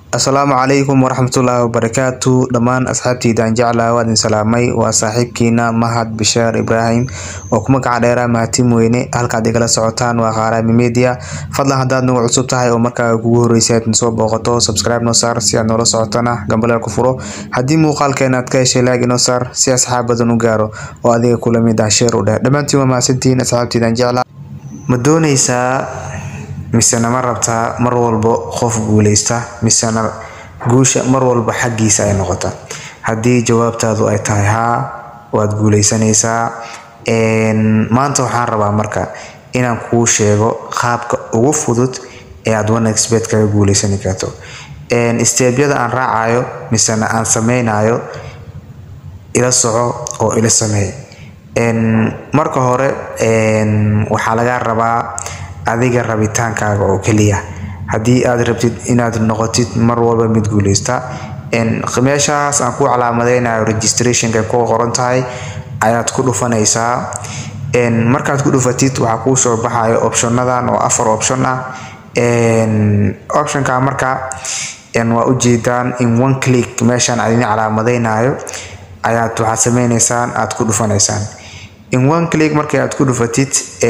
asalaamu calaykum waraxmatullaahi wabarakaatu dhammaan asxaabteyda jeclaa waa idin salaamay waa saaxiibkiina mahad bishaar ibraahim oo ku magaca dheeraa mahadtin weyne halkaad igala socotaan waa qaaraami media fadlan haddaad nagu cusub tahay oo markaa kugu horreysay aad soo booqato subscribe noo saar si aad noola socotana gambaleel ku furo haddii muuqaalkeena aad ka heshay laag inoo saar si asxaab badan u gaaro oo adiga kula mid ah sheer u dheh dhammaantiin waa mahadsantihiin asxaabteydan jeclaa ma dooneysaa misena ma rabtaa mar walba qof guuleysta misena guusha mar walba xaggiisa ay noqota haddii jawaabtaadu ay tahay haa waad guuleysanaysaa maanta waxaan rabaa marka inaan kuu sheego qaabka ugu fudud ee aad onexbet kaga guuleysani karto steebyada aan raacayo misena aan sameynayo ila soco oo ila sameey marka hore waxaa lagaa rabaa adiga rabitaankaaga oo keliya haddii aad rabtid inaad noqotid mar walba mid guuleysta meeshaas aan ku calaamadeynayo registrationka ku qoran tahay ayaad ku dhufanaysaa markaad ku dhufatid waxaa kuu soo baxayo optionadan oo afar option ah optionka marka waa ujeedaan in one click meeshaan adin calaamadeynayo ayaad waxaad sameyneysaan aad ku dhufanaysaan in one click markii aad ku dhufatid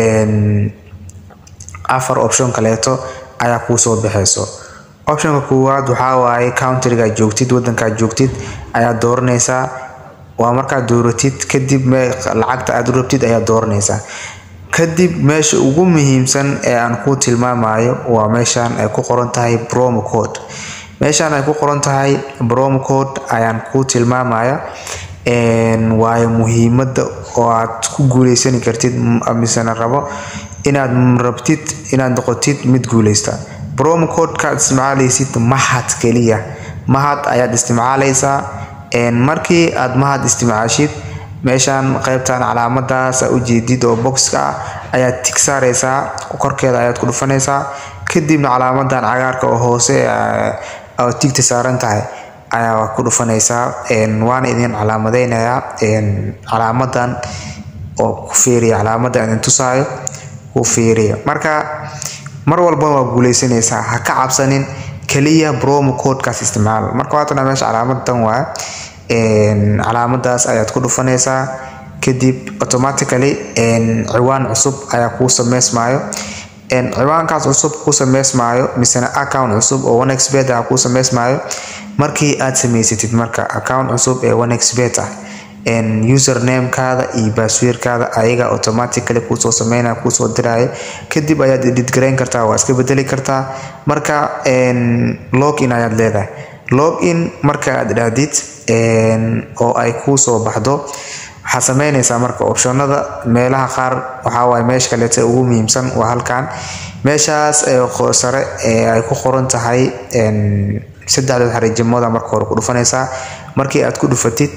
afar option kaleeto ayaa kuu soo baxeyso optionka koowaad waxaa waaye countrygaad joogtid wadankaad joogtid ayaad dooranaysaa waa markaad dooratid kadib lacagta aad u rabtid ayaad dooranaysaa kadib meesha ugu muhiimsan ee aan kuu tilmaamayo waa meeshaan ay ku qoran tahay bromo code meeshaan ay ku qoran tahay bromo code ayaan kuu tilmaamaya waayo muhiimada oo aad ku guuleysani kartid misena rabo inaad rabtid inaad noqotid mid guuleysta bromo codekaad isticmaaleysid mahad keliya mahad ayaad isticmaaleysaa markii aad mahad isticmaashid meeshaan qeybtan calaamadaas ujeedid oo boxka ah ayaad tig saareysaa korkeeda ayaad ku dhufanaysaa kadibna calaamadan cagaarka oo hoose oo tigta saaran tahay ayaa ku dhufanaysaa waana idin calaamadeynayaa calaamadan oo ku fiiriya calaamadan idin tusaayo ku fiiriya marka mar walba waa guuleysanaysaa ha ka cabsanin keliya bromo codekaas isticmaal marka waatana meesha calaamadan waa calaamadaas ayaad ku dhufanaysaa kadib automatically ciwaan cusub ayaa kuu sameysmaayo ciwaankaas cusub kuu sameysmaayo misena account cusub oo onexbet ah kuu sameysmaayo markii aad samaysatid marka account cusub ee onexbet ah usernamekaada iyo baasweerkaada ayaga automatically kuusoo sameynaya kuusoo diraya kadib ayaad edit garayn kartaa waa iska bedeli kartaa marka login ayaad leedahay login marka aad dhahdid oo ay kuusoo baxdo waxaad sameynaysaa marka optionada meelaha qaar waxaawaay meesha kaleeta ugu muhiimsan waa halkan meeshaas sare ay ku qoran tahay saddexdood xariijimooda marka hore ku dhufanaysaa markii aad ku dhufatid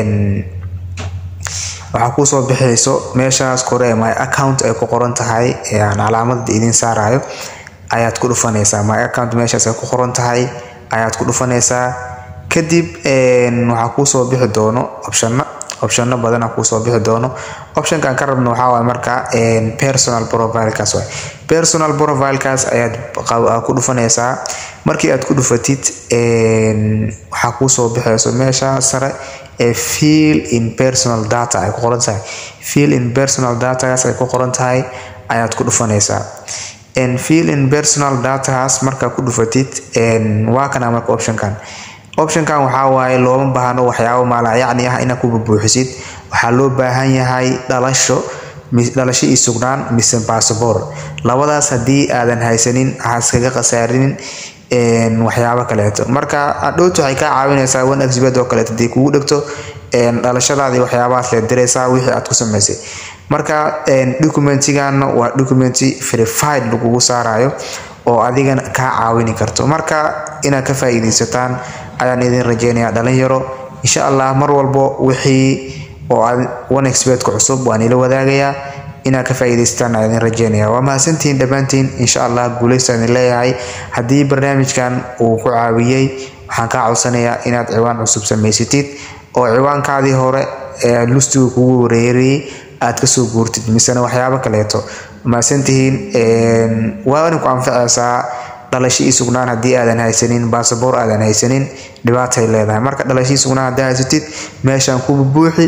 waxaa kuusoo bixayso meeshaas kore my account ay ku qoran tahay aan calaamadda idin saarayo ayaad ku dhufanaysaa my account meeshaas ay ku qoran tahay ayaad ku dhufanaysaa kadib waxaa kuusoo bixi doono optiona optionno badana kuusoo bixi doono optionkan ka rabno waxaa waay marka personal profilekaas waay personal profilekaas ayaad ku dhufanaysaa markii aad ku dhufatid waxaa kuusoo bixayso meesha sare ee fill in personal data ay ku qoran tahay fill in personal datagaas ay ku qoran tahay ayaad ku dhufanaysaa fill in personal datahaas markaa ku dhufatid waa kana marka optionkan optionkan waxaa waaye looma baahno waxyaabo maalayacni ah inaad ku bubuuxisid waxaa loo baahan yahay dhalasho dhalasho iyo sugnaan mise bassabor labadaas haddii aadan haysanin ha iskaga khasaarinin waxyaabo kaleeto marka adhowta waxay kaa caawinaysaa one exbet oo kaleeto hadii kugu dhegto dhalashadaadii waxyaabahaas leed diraysaa wixii aad ku samaysay marka documentigan waa documenti verified lagugu saarayo oo adigana kaa caawini karto marka inaad ka faa-iideysataan ayaan idin rajeynayaa dhalinyaro insha allah mar walbo wixii oo one exbetka cusub waan ila wadaagayaa inaad ka faa-iideysataan ayaan idin rajeynaya waa mahadsantihiin dhammaantiin insha allah guuleysta idin leeyahay haddii barnaamijkan uu ku caawiyey waxaan kaa codsanayaa inaad ciwaan cusub samaysatid oo ciwaankaadii hore ee lustiga kugu wareerayay aad kasoo guurtid misena waxyaabo kaleeto mahadsantihiin waana ku anfacaysaa dhalasho ii sugnaan haddii aadan haysanin baasaboor aadan haysanin dhibaatay leedahay marka dhalasho ii sugnaan haddii haysatid meeshaan ku buuxi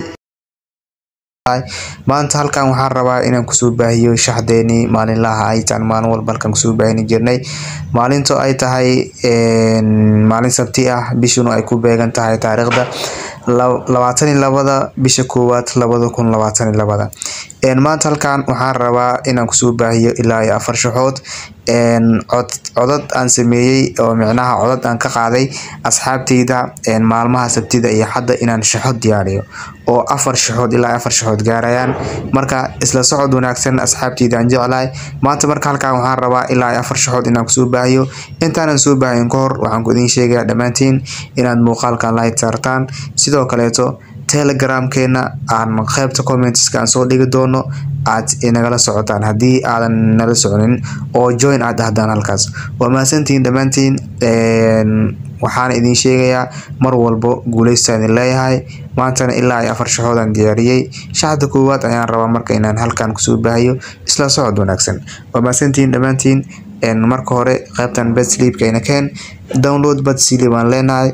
maanta halkan waxaan rabaa inaan kusoo baahiyo shaxdeenii maalinlaha ay taan maalin walba halkan kusoo baahini jirnay maalinto ay tahay maalin sabti ah bishuna ay ku beegan tahay taariikhda labaatan iyo labada bisha koowaad labada kun labaatan iyo labada maanta halkan waxaan rabaa inaan kusoo baahiyo ilaa iyo afar shaxood codad aan sameeyey oo micnaha codad aan ka qaaday asxaabteyda maalmaha sabtida iyo xadda inaan shaxo diyaariyo oo afar shaxood ilaa afar shaxood gaarayaan marka isla socod wanaagsan asxaabteyda aan jeclahay maanta marka halkan waxaan rabaa ilaa iyo afar shaxood inaan kusoo baahiyo intaanan soo baahin ka hor waxaan ku idiin sheegayaa dhammaantiin inaad muuqaalkan like saartaan sidoo kaleeto telegramkeena aan qaybta commenteska aan soo dhigi doono aad inagala socotaan haddii aadan nala soconin oo join aad dhahdaan halkaas waa mahadsantihiin dhammaantiin waxaana idiin sheegayaa mar walbo guuleystaan idin leeyahay maantana ilaa iyo afar shaxoodaan diyaariyey shaxda koowaad ayaan rabaa marka inaan halkan kusoo baahiyo isla socod wanaagsan waa mahadsantihiin dhammaantiin marka hore qaybtan bedsleepkayna keen download bedsleep aan leenahay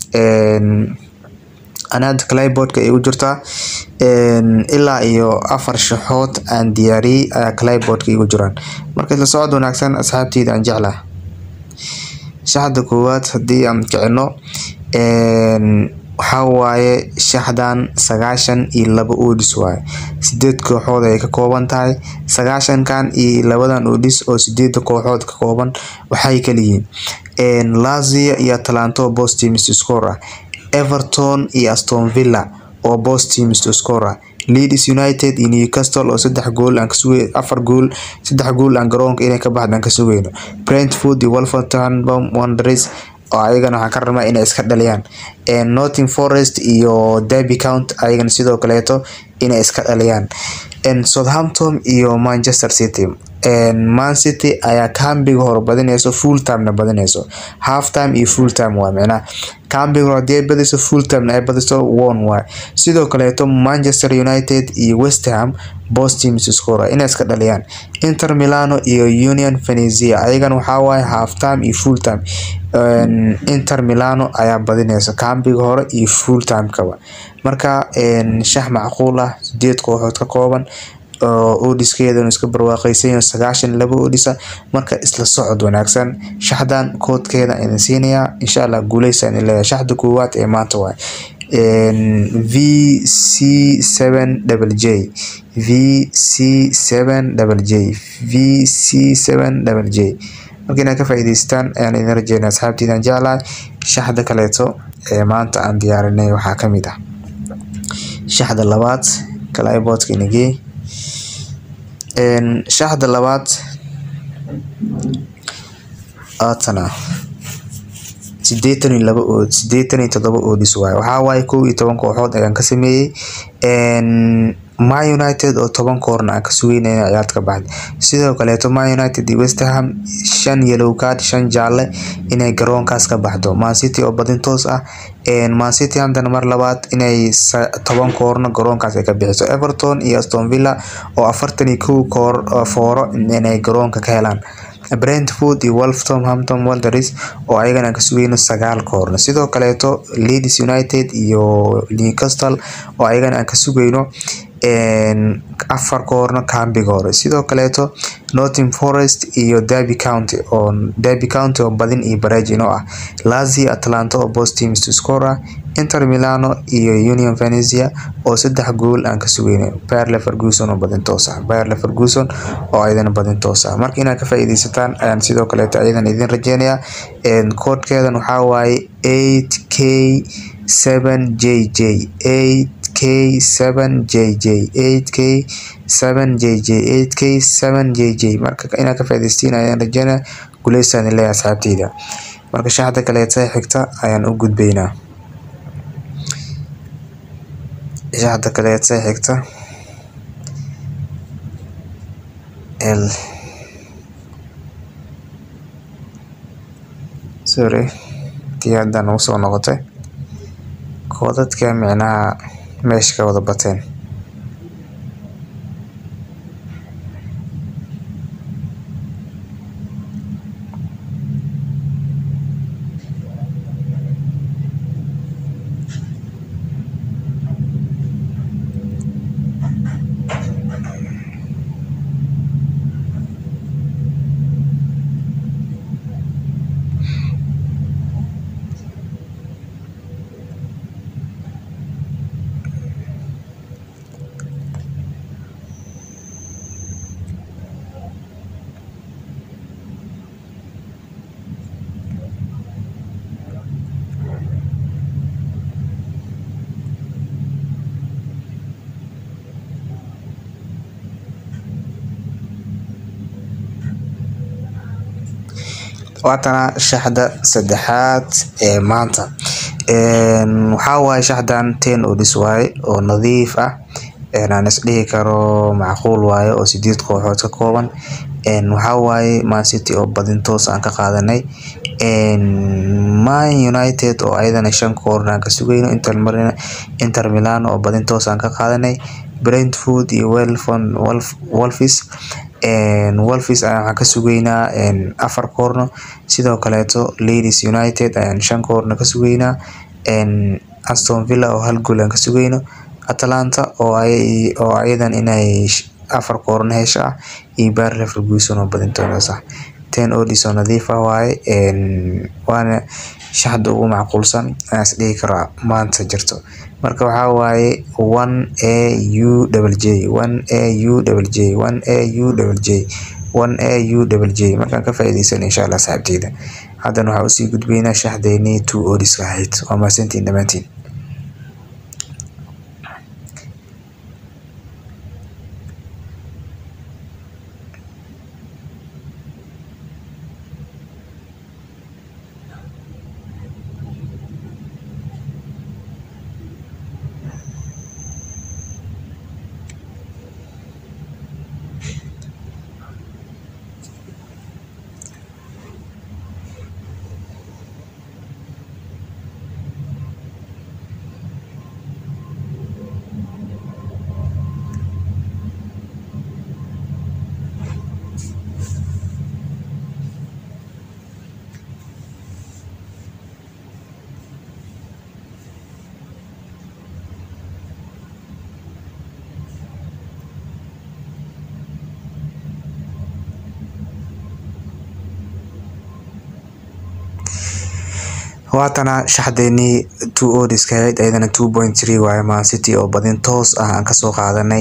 anaad clayboardka ay u jirtaa ilaa iyo afar shaxood aan diyaariyey ayaa clayboardka igu jiraan marka isla socod wanaagsan asxaabteyda aan jeclaha shaxda koowaad haddii aan kicino waxaa waaye shaxdan sagaashan iyo laba oodhis waaye sideed kooxood ay ka kooban tahay sagaashankan iyo labadan oodhis oo sideeda kooxood ka kooban waxay kaliyihiin lazia iyo atalanto bost teams score ah everton iyo aston villa oo bost teams to score ah leeds united iyo newcastle oo saddex gool aan kasugay afar gool saddex gool aan garoonka inay ka baxdaan ka sugayno brentford iyo wolverhampton wanderers oo ayagana waxaan ka rabnaa inay iska dhaliyaan northing forest iyo derby count ayagana sidoo kaleeto inay iska dhaliyaan southampton iyo manchester city man city ayaa cambiga hore badinayso full timena badinayso half time iyo full time waa micnaha cambiga hore hadii ay badiso full timena ay badiso one waay sidoo kaleeto manchester united iyo west ham bost teams score inay iska dhaliyaan inter milano iyo union venezia ayagana waxaa waaye half time iyo full time inter milano ayaa badinaysa cambiga hore iyo full timekaba marka shax macquul ah sideed kooxood ka kooban oo odhiskeedanu iska barwaaqeysanyaho sagaashan laba odhisa marka isla socod wanaagsan shaxdan koodkeeda idin siinayaa insha allah guuleysa idin leeyahay shaxda koowaad ee maanta waay v c seven double j v c seven double j v c seven double j marka inaad ka faa'iidaystaan ayaan idin rajeynaa asxaabtiidaan jeclahay shaxda kaleeto ee maanta aan diyaarinay waxaa ka mid ah shaxda labaad clayboardka inagee shaxda labaad aatana sideetan iyo laba ood sideetan iyo todoba oodis waaye waxaa waaye kow iyo toban kooxood ayaan ka sameeyey ma united oo toban koorna aan ka sugeyna inay ciyaarta ka baxda sidoo kaleeto ma united iyo westham shan yellow card shan jaalle inay garoonkaas ka baxdo mancity oo badin toos ah mancity haddana mar labaad inay toban koorno garoonkaas ay ka bixiso everton iyo aston villa oo afartan iyo kow koor fooro inay garoonka ka helaan brentford iyo wolverhampton wanderers oo ayagana aan ka sugeyno sagaal koorno sidoo kaleeto leeds united iyo newcastle oo ayagana aan ka sugeyno afar koorno cambiga hore sidoo kaleeto northing forest iyo derby county oo derby county oo badin iyo bareej inoo ah lazio atlanta oo bost teams to score ah inter milano iyo union venezia oo saddex gool aan ka sugeyno bayer leverkusen oo badin toos ah bayer leverkusen oo ayadana badin toos ah marka inaad ka faa'iidaysataan ayaan sidoo kaleeto ayadan idin rajeynayaa koodkeedan waxaa waaye eight k seven j j eight k seven j j eight k seven j j eight k seven j j marka inaad ka faa'iidaystiin ayaan rajeynaya guuleystaan leeyahay asxaabteyda marka shaxda kaleeta xigta ayaan u gudbaynaa shaxda kaleeta xigta l sorry tii hadda nagu soo noqotay koodadka micnaha meesha ka wada bateen waatana shaxda saddexaad ee maanta waxaa waaye shaxdan ten odis waaye oo nadiif ah aan isdhihi karo macquul waaye oo sideed kooxood ka kooban waxaa waaye man city oo badin toos aan ka qaadanay man united oo ayadana shan koorna aan ka sugayno inter milan oo badin toos aan ka qaadanay brentford iyo wolfis wolfis ayaan waxaan ka sugaynaa afar koorno sidoo kaleeto ladies united ayaan shan koorno ka sugaynaa aston villa oo hal gool aan ka sugayno atalanta oo ayadan inay afar koorno hesho ah iyo baar leverkusen oo badin toos ah ten odis oo nadiif ah waaye waana shaxda ugu macquulsan aan isdhihi karaa maanta jirto marka waxaa waaye one a u double j one a u double j one a u double j one a u double j markaan ka faa'iideysan insha allah saaxiibteyda haddana waxaa usii gudbaynaa shaxdeynii two odiska ahayd waa mahadsantiin dhammaantiin waatana shaxdeenii two odiska ahayd ayadana two point three waaye man city oo badin toos ah aan kasoo qaadanay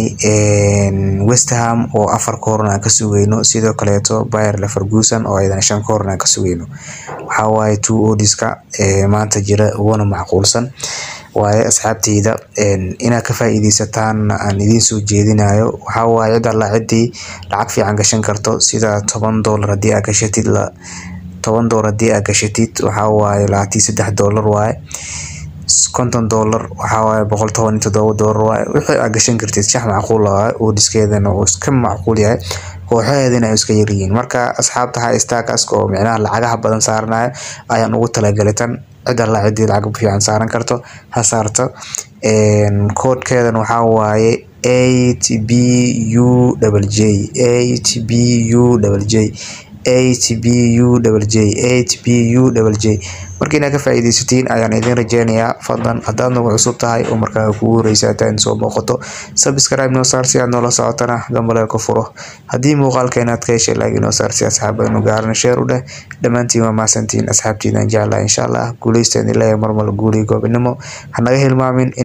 westham oo afar koorna aan ka sugayno sidoo kaleeto bayer leverkusen oo ayadana shan koorna aan ka sugayno waxaa waaye two odiska maanta jira uguna macquulsan waaye asxaabteyda inaad ka faa'iideysataan aan idiin soo jeedinayo waxaa waaye cid alla ciddii lacag fiican gashan karto sida toban doolar haddii aad gashatid toban doolar haddii aad gashatid waxaa waaye labaatan saddex doolar waaye konton doolar waxaa waaye boqol toban iyo toddoba doolar waaye wixii aad gashan kartid shax macquul waaye oodhiskeedana uu iska macquul yahay kooxaheedana ay iska yaryihiin marka asxaabta ha stakaska oo micnaha lacagaha badan saaranayo ayaan ugu talagalay tan cid alla ciddii lacag fiican saaran karto ha saarto koodhkeedan waxaa waaye eight b u double j eight b u double j eight b u double j eight b u double j marka inaad ka faa'iidaysatiin ayaan idin rajeynayaa fadlan haddaad nagu cusub tahay oo markaa kugu horeysa hataan soo booqato subscribe noo saar si aad noola socotana gambaleelka furo haddii muuqaalkeena aad ka heshay like noo saar si asxaabadanu gaarana sheer u dheh dhammaantiin waa mahadsantiin asxaabtiidan jeclaa insha allah guuleysta idin leeyahay marmale guuliyo goobinimo hanaga hilmaamin